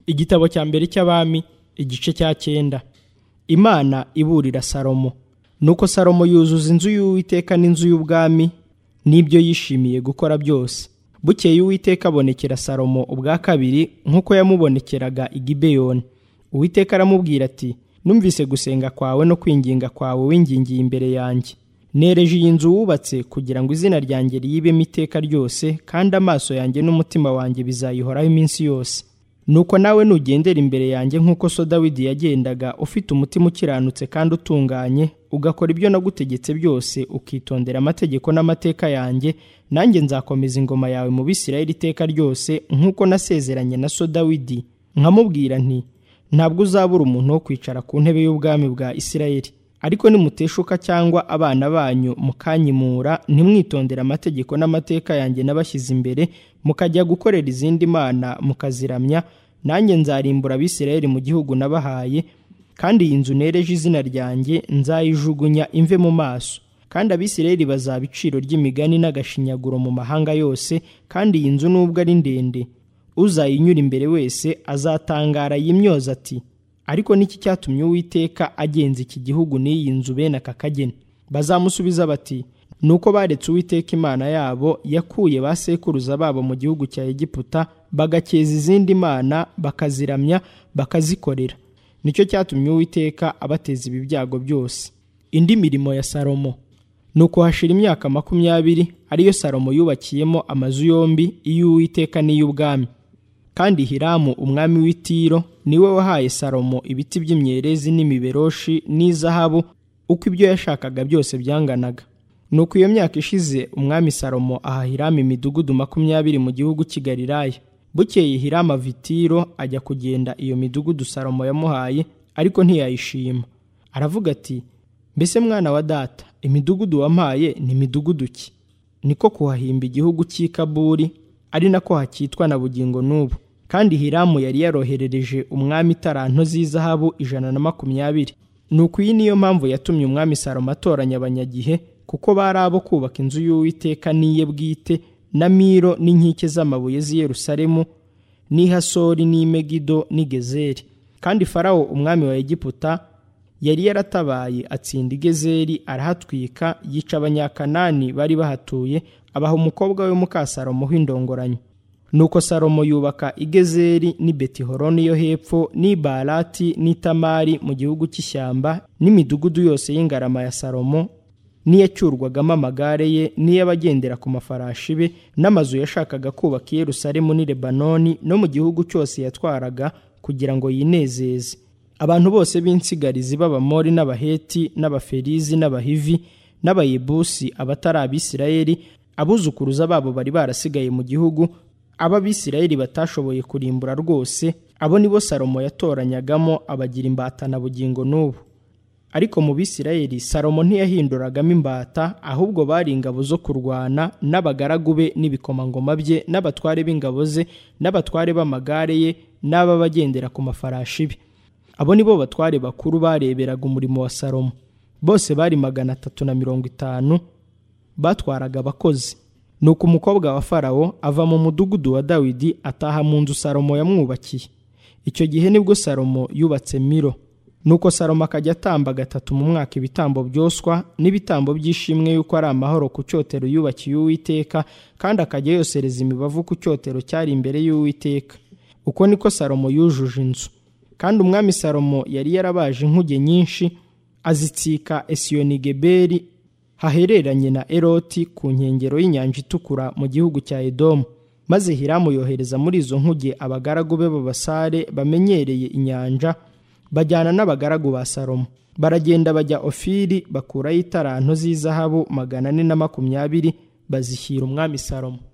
igitabo cya mbere cy'abami igice cya cyenda imana iburira salomo nuko salomo yuzuza inzu y'uwiteka n'inzu y'ubwami n'ibyo yishimiye gukora byose bukeye uwiteka abonekera salomo ubwa kabiri nk'uko yamubonekeraga i gibeyoni uwiteka aramubwira ati numvise gusenga kwawe no kwinginga kwawe wingingiye imbere yanjye nereje iyi nzu wubatse kugira ngo izina ryanjye riyibemo iteka ryose kandi amaso yanjye n'umutima wanjye bizayihoraho iminsi yose nuko nawe nugendera imbere yanjye nk'uko so dawidi yagendaga ufite umutima ukiranutse kandi utunganye ugakora ibyo nagutegetse byose ukitondera amategeko n'amateka yanjye nanjye nzakomeza ingoma yawe mu bisirayeli iteka ryose nk'uko nasezeranye na so dawidi nkamubwira nti ntabwo uzabura umuntu wo kwicara ku ntebe y'ubwami bwa isirayeli ariko nimuteshuka cyangwa abana banyu mukanyimura ntimwitondere amategeko n'amateka yanjye nabashyize imbere mukajya gukorera izindi mana mukaziramya nanjye nzarimbura abisirayeli mu gihugu nabahaye kandi iyi nzu nereje izina ryanjye nzayijugunya imve mu maso kandi abisirayeli bazaba iciro ry'imigani n'agashinyaguro mu mahanga yose kandi iyi nzu nubwo ari ndende uzayinyura imbere wese azatangara yimyoza ati ariko niki cyatumye uwiteka agenza iki gihugu n'iyi nzu bene aka kageni bazamusubiza bati ni uko baretse uwiteka imana yabo yakuye ba sekuruza babo mu gihugu cya egiputa bagakeza izindi mana bakaziramya bakazikorera nicyo cyatumye uwiteka abateza ibi byago byose indi mirimo ya salomo ni uko hashira imyaka makumyabiri ariyo salomo yubakiyemo amazu yombi iy'uwiteka n'iy'ubwami kandi hiramu umwami w'itiro niwe wahaye salomo ibiti by'imyerezi n'imiberoshi n'izahabu uko ibyo yashakaga byose byanganaga nuko iyo myaka ishize umwami salomo aha hiramu imidugudu makumyabiri mu gihugu cy'igalilaya bukeye hiramu ava i Tiro ajya kugenda iyo midugudu salomo yamuhaye ariko ntiyayishima aravuga ati mbese mwana wa data imidugudu wampaye ni midugudu ki niko kuhahimba igihugu cy'i kaburi ari nako hakitwa na bugingo n'ubu kandi hiramu yari yaroherereje umwami itaranto z'izahabu ijana na makumyabiri nuko iyi niyo mpamvu yatumye umwami salomo atoranya abanyagihe kuko bari abo kubaka inzu y'uwiteka n'iye bwite na miro n'inkike z'amabuye z'i yerusalemu n'i hasori n'i megido n'i gezeri kandi farawo umwami wa egiputa yari yaratabaye atsinda i gezeri arahatwika yica abanyakanani bari bahatuye abaha umukobwa we muka salomo w'indongoranyo nuko salomo yubaka i gezeri n'i betihoroni yo hepfo n'i barati n'i tamari mu gihugu cy'ishyamba n'imidugudu yose y'ingarama ya salomo n'iyacyurwagamo amagare ye n'iy'abagendera ku mafarashi be n'amazu yashakaga kubaka i yerusalemu n'i lebanoni no mu gihugu cyose yatwaraga kugira ngo yinezeze abantu bose b'insigarizi b'abamori n'abaheti n'abaferizi n'abahivi n'abayebusi abatari abisirayeli abuzukuruza babo bari barasigaye mu gihugu ab'abisirayeli batashoboye kurimbura rwose abo nibo salomo yatoranyagamo abagira imbata na bugingo n'ubu ariko mu bisirayeli salomo ntiyahinduragamo imbata ahubwo bari ingabo zo kurwana n'abagaragu be n'ibikomangoma bye n'abatware b'ingabo ze n'abatware b'amagare ye n'ab'abagendera ku mafarashi be abo nibo batware bakuru bareberaga umurimo wa salomo bose bari magana atatu na mirongo itanu batwaraga abakozi nuko umukobwa wa farawo ava mu mudugudu wa dawidi ataha mu nzu salomo yamwubakiye icyo gihe nibwo salomo yubatse miro nuko salomo akajya atamba gatatu mu mwaka ibitambo byoswa n'ibitambo by'ishimwe y'uko ari amahoro ku cyotero yubakiye uwiteka kandi akajya yosereza imibavu ku cyotero cyari imbere y'uwiteka uko niko salomo yujuje inzu kandi umwami salomo yari yarabaje inkuge nyinshi azitsika esiyonigeberi hahereranye na eroti ku nkengero y'inyanja itukura mu gihugu cya edomu maze hiramu yohereza muri izo nkuge abagaragu be b'abasare bamenyereye inyanja bajyana n'abagaragu ba salomo baragenda bajya ofiri bakurayo itaranto z'izahabu magana ane na makumyabiri bazishyira umwami salomo